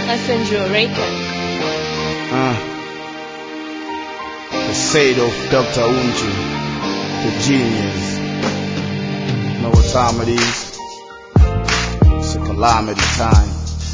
Messenger Records. Uh, the fate of Dr. Unju, the genius. Know what time it is? It's a calamity time.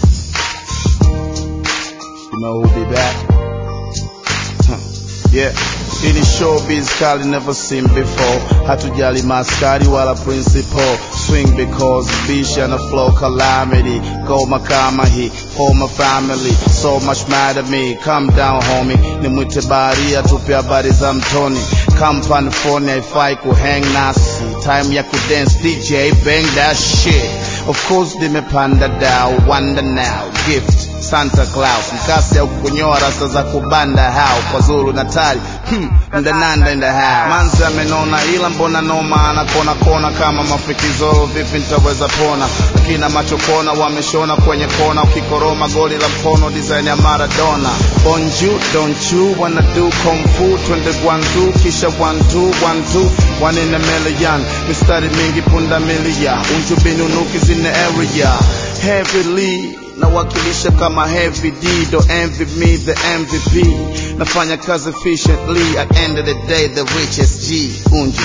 You know who'll be back? Huh. Yeah. Ini showbiz kali never seen before. Hatujali maskari wala principal. Swing because bishi and a flow calamity. Goma kama hii for my family. So much mad at me. Calm down homie. Nimwite baharia tupe habari za mtoni. Kampani phone haifai kuhang nasi. Time ya kudance DJ bang that shit. Of course nimepanda dao. Wonder now. Gift. Santa Claus mkasi au kunyoa rasta za kubanda hao kwa Zulu Natali hmm, ndananda in the house manzi amenona ila mbona noma anakona kona kama mafikizoro vipi nitaweza pona akina macho kona wameshona kwenye kona ukikoroma goli la mkono design ya Maradona bonju don't you wanna do kung fu twende gwanzu kisha one two one two one in a million mistari mingi punda milia unju binunuki zine area heavily nawakilisha kama heavy D don't envy me the MVP nafanya kazi efficiently at end of the day the richest G unju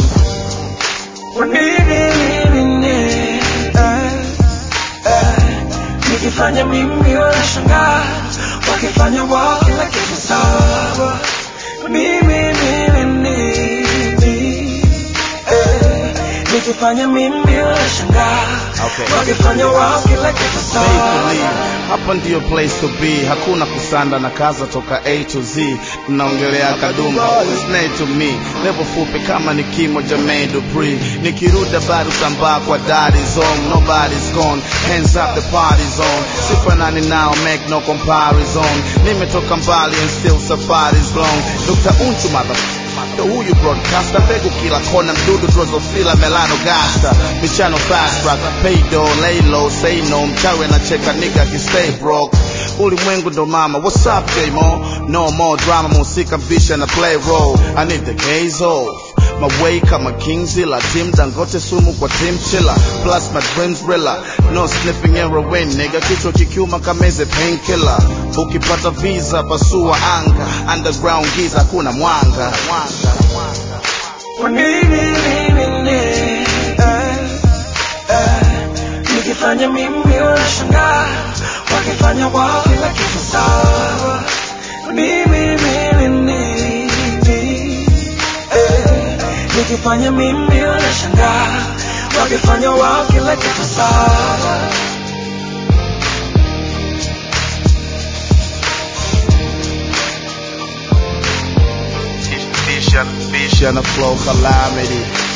nikifanya mimi wanashangaa wakifanya wao kila kitu sawa mimi mimi mimi eh, nikifanya mimi wanashangaa Okay. wakifanya wao kila kitu Make sawa believe. hapa ndiyo place to be hakuna kusanda na kaza toka a to z mnaongelea kadumba always nay to me level fupi kama ni kimo Jermaine Dupri nikiruda bado sambaa kwa daddy zone nobody's gone hands up the party's on sifanani now make no comparison nimetoka mbali and still safari's long Dr. Unchu mother Ndo huyu broadcaster mbegu kila kona mdudu drozofila melano gasta michano fast track paydo lay low say no mchawi anacheka nigga akistay broke ulimwengu ndo mama what's up J-Mo no more drama musika bisha na play role I need the gaze off my way kama Kingzilla team Dangote sumu kwa team chiller plus my dreams rilla no sniffing heroin nigga kichwa kikiuma kameze painkiller ukipata visa pasua anga underground giza kuna mwanga mwanga Kwa nini nini nini eh, eh, nikifanya mimi wanashangaa wakifanya wao kila kitu sawa mimi mimi mimi eh, nikifanya mimi wanashangaa wakifanya wao kila kitu sawa Bisha, Bisha na flow calamity